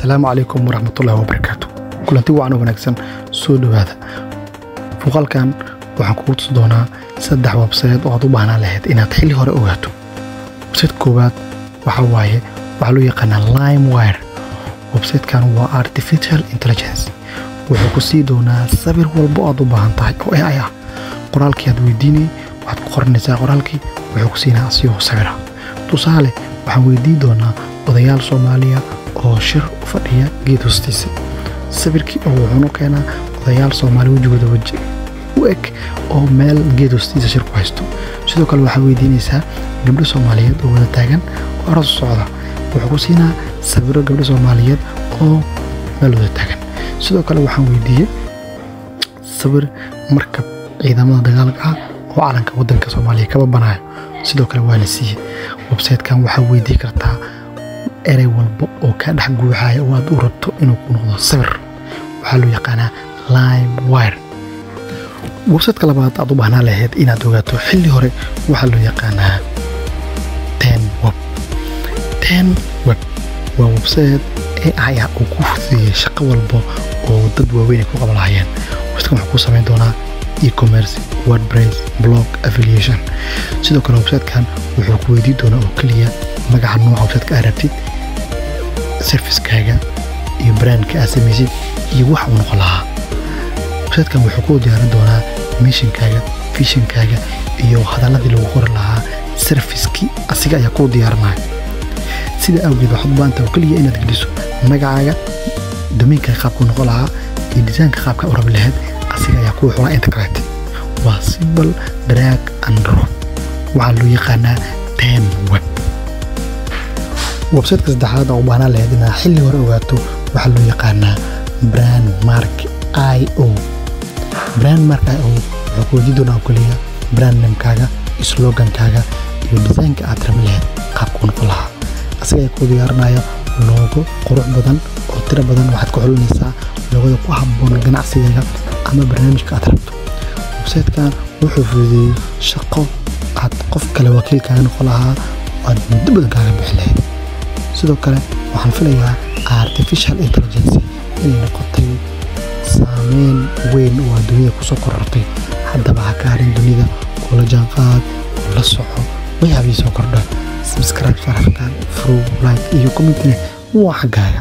asalaamu calaykum waraxmatullaahi wabarakaatu kulanti wacan oo wanaagsan soo dhowaada muuqaalkan waxaan kugu tusi doonaa saddex websayt oo aad u baahnaan lahayd inaad xilli hore ogaato websayt koowaad waxaa waaye waxaa loo yaqaanaa lime wire websaytkan waa artificial intelligence wuxuu ku sii doonaa sawir walbo aad u baahan tahay oo ai ah qoraalkii aad weydiinay waxaad ku qoranaysaa qoraalkii wuxuu ku siinaa asigoo sawira tusaale waxaan weydiin doonaa odayaal soomaaliya oo shir u fadhiya geed hoostiisa sawirkii oo wuxuunu keenaa odayaal soomaali wejigooda weji u eg oo meel geed hoostiisa shir ku haysto sidoo kale waxaa weydiinaysaa gabdho soomaaliyeed oo wada taagan oo aroos socda wuxuu ku siinaa sawiro gabdho soomaaliyeed oo meel wada taagan sidoo kale waxaan weydiiyey sawir markab ciidamada dagaalka ah oo calanka waddanka soomaaliya kaba banaayo sidoo kale waa la siiyey websaytkan waxaa weydii kartaa erey walba oo kaa dhex guuxaya oo aad u rabto inuu ku noqdo sawir waxaa loo yaqaanaa lime wire websaytka labaad aad u baahnaa lahayd inaad ogaato xilli hore waxaa loo yaqaanaa ten web ten web waa websayt ai ah uu ku fududeeyey shaqo walba oo dad waaweyn ay ku qaban lahayeen websaytkan wuxuu ku samayn doonaa e-commerce wordpress blog affiliation sidoo kale websaytkan wuxuu ku weydiin doonaa oo keliya magaca nooca websaytka aad rabtid serviskaaga iyo brandka aad samaysid iyo wax uu noqon lahaa websaytkan wuxuu ku diyaarin doonaa mishinkaaga fishinkaaga iyo hadalladii lagu qori lahaa serviskii asiga ayaa kuu diyaarinaya sida awgeed waxaad u baahanta oo keliya inaad geliso magacaaga domiinkaaga qaabkuu noqon lahaa iyo disaanka qaabka u rabi lahayd asiga ayaa kuu xulaa integrate waa simple drag and drop waxaa loo yaqaanaa ten web websaytka saddexaad oo u baahnaan lahayd inaad xilli hore ogaato waxaa loo yaqaanaa brand mark i o brand mark i o wuxuu ku weydiin doonaa oo keliya brand namekaaga slogankaaga iyo disaynka aad rabi lahayd qaabkuu noqon lahaa asiga ayaa kuu diyaarinaya loogo qurux badan oo tiro badan waxaad ku xulinaysaa loogada ku habboon ganacsigaaga ama barnaamijka aad rabto websaytkan wuxuu fududeeyey shaqo aad qof kale wakiilkaaga noqon lahaa aad muddo badan kaaga bixi lahayd sidoo kale waxaan filayaa artificial intelligence inay noqotay saameyn weyn oo adduunyada kusoo korortay haddaba ha ka harin dunida oo la jaanqaad oo la soco way habii soo kordha subscribe sharafkan frow like iyo commentine waa xaggaaga